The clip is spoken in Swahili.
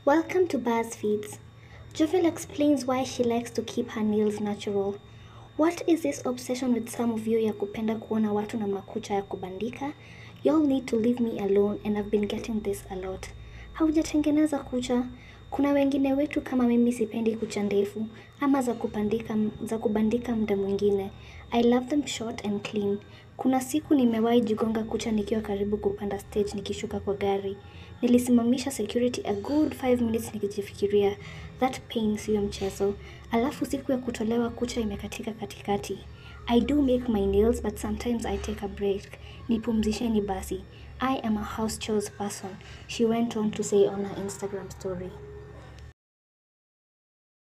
Welcome to BuzzFeeds. Jovel explains why she likes to keep her nails natural. What is this obsession with some of you ya kupenda kuona watu na makucha ya kubandika? Y'all need to leave me alone and I've been getting this a lot. Haujatengeneza kucha? Kuna wengine wetu kama mimi sipendi kucha ndefu ama za kupandika za kubandika muda mwingine. I love them short and clean. Kuna siku nimewahi jigonga kucha nikiwa karibu kupanda stage nikishuka kwa gari. Nilisimamisha security a good 5 minutes nikijifikiria. That pain siyo mchezo. Alafu siku ya kutolewa kucha imekatika katikati. I do make my nails but sometimes I take a break. Nipumzisheni basi. I am a house chores person. She went on to say on her Instagram story.